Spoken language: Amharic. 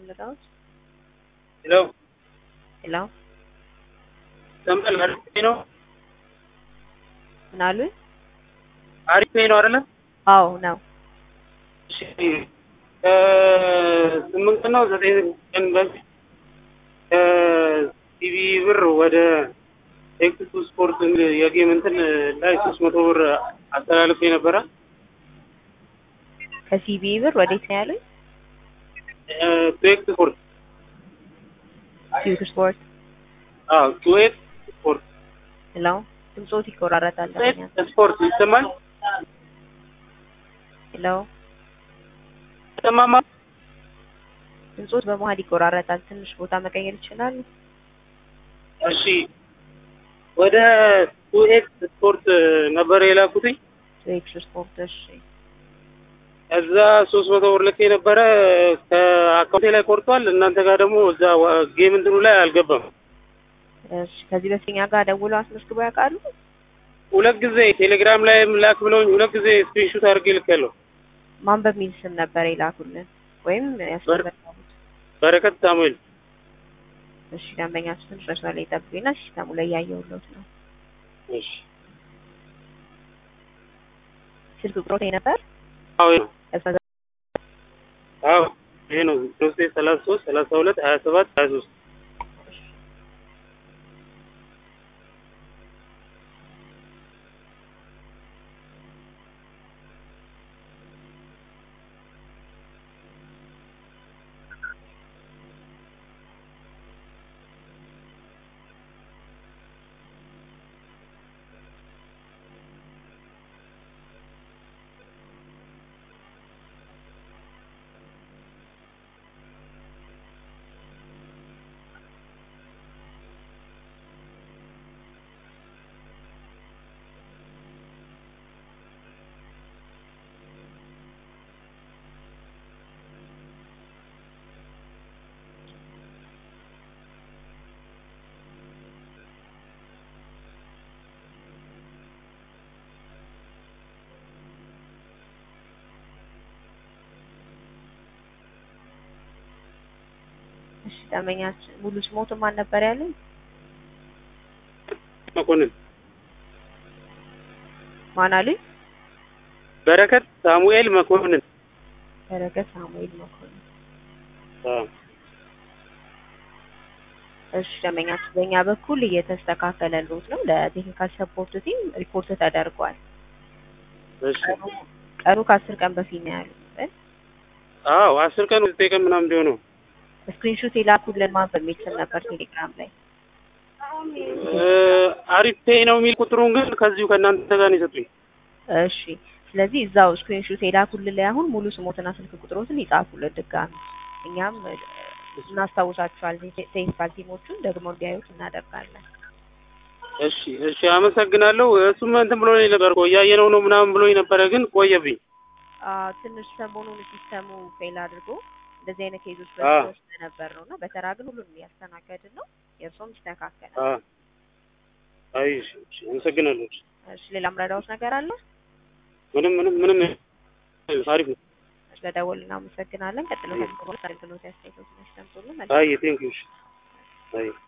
ልርዳዎት? ሄሎ ሄሎ ሰምተል አሪፍ ነው ምን አሉኝ? አሪፍ ነው አይደለ? አዎ ነው። እሺ እ ስምንት ቀን ነው ዘጠኝ ቀን በፊት ከቲቪ ብር ወደ ኤክስ ስፖርት የጌም እንትን ላይ ሶስት መቶ ብር አስተላልፌ ነበረ። ከሲቢ ብር ወዴት ነው ያሉኝ? ቱኤክስ ስፖርት ኪዩት ስፖርት። አዎ ቱኤክስ ስፖርት ሄሎ ድምፆት ይቆራረጣል። ቱኤክስ ስፖርት ይሰማል ሄሎ ይሰማማ ድምፆት በመሀል ይቆራረጣል። ትንሽ ቦታ መቀየር ይችላሉ? እሺ ወደ ቱኤክስ ስፖርት ነበር የላኩትኝ ቱኤክስ ስፖርት። እሺ እዛ ሶስት መቶ ብር ልኬ ነበረ ከአካውንቴ ላይ ቆርጧል። እናንተ ጋር ደግሞ እዛ ጌም እንትኑ ላይ አልገባም። እሺ ከዚህ በፊት እኛ ጋር ደውለው አስመዝግበው ያውቃሉ? ሁለት ጊዜ ቴሌግራም ላይ ላክ ብለውኝ ሁለት ጊዜ ስክሪንሹት አድርጌ ልኬያለሁ። ማን በሚል ስም ነበር የላኩልን ወይም ያስመዘገቡት? በረከት ሳሙኤል እሺ ደንበኛችሁ ትንሽ መስመር ላይ ጠብቁኝና ሲስተሙ ላይ እያየሁለት ነው። እሺ ስልክ ቁጥሮት ነበር አዎ ይሄ ነው። አዎ ይሄ ነው ሶስት ሰላሳ ሶስት ሰላሳ ሁለት ሀያ ሰባት ሀያ ሶስት እሺ ደንበኛችን ሙሉ ስሞት ማን ነበር ያሉኝ? መኮንን ማን አሉኝ? በረከት ሳሙኤል መኮንን በረከት ሳሙኤል መኮንን። አዎ እሺ ደንበኛችን በእኛ በኩል እየተስተካከለልዎት ነው። ለቴክኒካል ሰፖርት ቲም ሪፖርት ተደርጓል። እሺ ቀኑ ከአስር ቀን በፊት ነው ያሉት። አዎ አስር ቀን ዘጠኝ ቀን ምናምን ቢሆነው ስክሪንሾት የላኩልን ማን በሚል ስም ነበር ቴሌግራም ላይ? አሪፍ ፔይ ነው የሚል ቁጥሩን ግን ከዚሁ ከእናንተ ጋር ነው የሰጡኝ። እሺ ስለዚህ እዛው ስክሪንሾት የላኩልን ላይ አሁን ሙሉ ስሞትና ስልክ ቁጥሮትን ይጻፉልን ድጋሚ። እኛም እናስታውሳቸዋለን። ቴክኒካል ቲሞቹን ደግሞ እንዲያዩት እናደርጋለን። እሺ እሺ አመሰግናለሁ። እሱም እንትን ብሎ ነበር እኮ እያየነው ነው ምናምን ብሎኝ ነበረ ግን ቆየብኝ። አዎ ትንሽ ሰሞኑን ሲስተሙ ፌል አድርጎ እንደዚህ አይነት ኬዞች አ በዝቶ ስለነበር ነው እና በተራ ግን ሁሉንም እያስተናገድን ነው። የእርሶም ይስተካከላል። አ አይ እሺ እሺ አመሰግናለሁ። እሺ ሌላ ምረዳዎት ነገር አለ? ምንም ምንም ምንም አሪፍ ነው። ስለደወሉ እናመሰግናለን። ቀጥሎ ከዚህ አገልግሎት ያስተያየቶችን ያስቀምጡልን። አይ ቴንክ ዩ። አይ